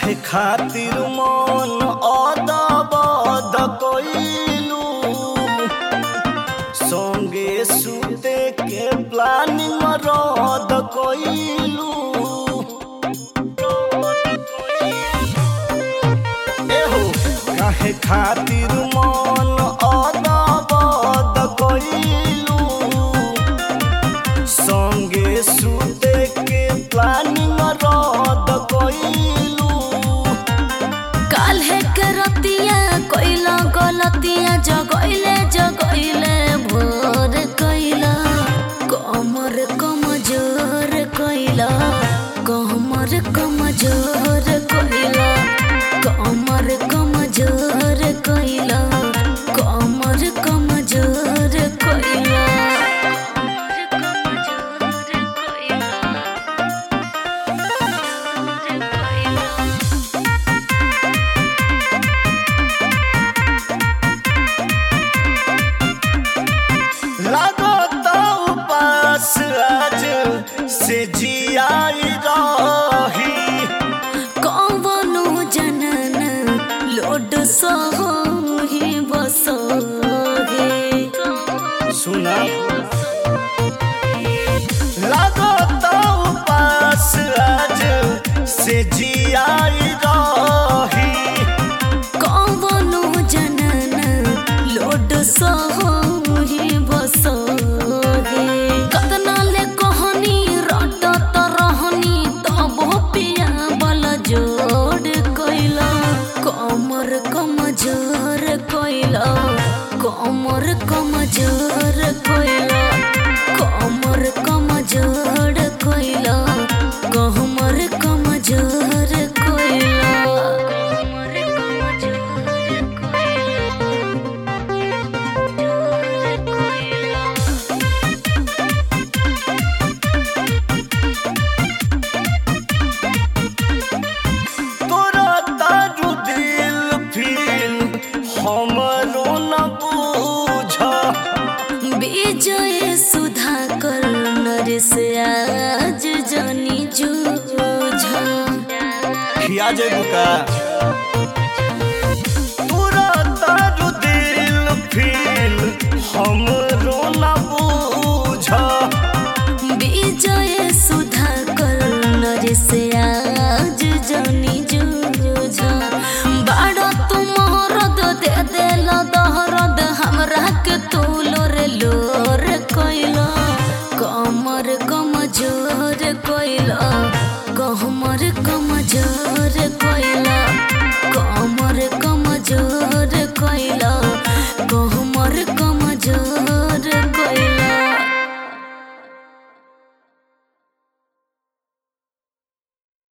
काहे खातिर मन अदबद कइलू संगे सुते के प्लानिंग रद कइलू एहो काहे खातिर मन अदबद कइलू संगे सुते के प्लानिंग रद कइलू काल्हे के रतिया कइला गलतिया जगइले जगइले भोर कइला कमर कमजोर कइला कमर कमजोर कइला कमर कमजोर कइला कमर कमजोर कइला लागता उपास आज से जियाई रही कवनो जनन लोड सही बसहे सुना लागता उपास आज से जियाई रही कवनो जनन लोड सही बसहे कतना ले कहनी रटत रहनी तब पिया बल जोड़ कइला कमर कमजोर कइला कमर कमजोर कइला कमर कमजोर कइला कमर कमजोर कइला कमर कमजोर कइला तोरा ताजु दिल फिल हमरो न बूझा विजय सुधाकर नरेश आज जनी जूझा खिया जेबू का तोरा ताजु दिल फिल हम